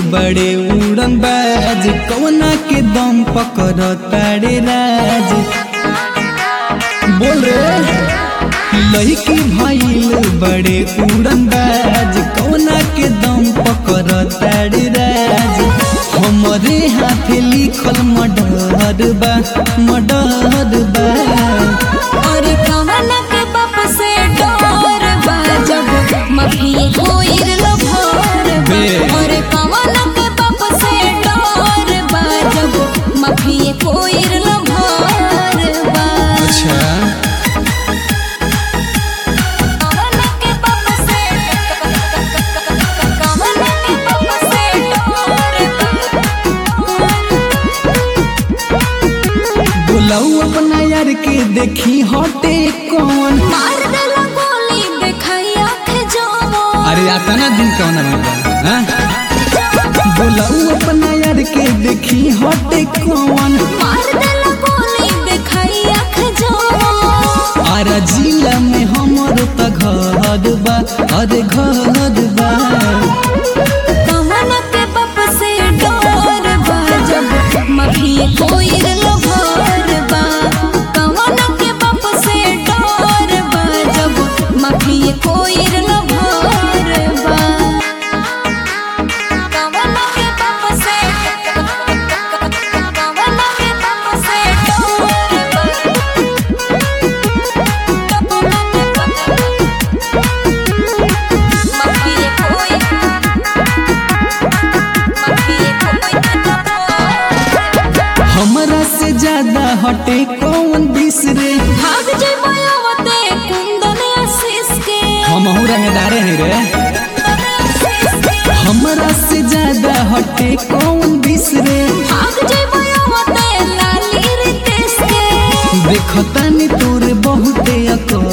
बड़े उड़न बाज कौना के दम पकड़ तारे राज बोल रे लड़की भइल बड़े उड़न बाज कौना के दम पकड़ तारे राज हमरे हाथ लिखल मडर बा मडर बा और कवन के बाप से डर बा जब मफिए कोइर लो भर बा बे। और कवन के बाप से डर बा जब मफिए कोइर लो भर बा अच्छा कवन के बाप से कवन के बाप से डर बा बुलाऊ अपना यार के देखी हटे कौन मार देला गोली देखाई आँख जमो अरे आता ना दिन कौन मिलता बुलाऊ अपना यार के देखी हटे कौन मार देला गोली देखाई आँख जमो आरा जिला में हमर त घर बा अरे घर बा कवन के बाप से डर बा जब मफिए कोइर लो भर बा कवन के बाप से डर बा जब मफिए कोइर लो भर बा कवन के बाप से कवन के बाप से डर बा मफिए कोइर हमरा से ज्यादा हटे कौन बिसरे भाग जे मायावते कुंदन आशीष के हम रंगदारे हैं रे हमरा से ज्यादा हटे कौन बिसरे भाग जे मायावते लाली रितेश के देखतानी तोरे बहुते अकड़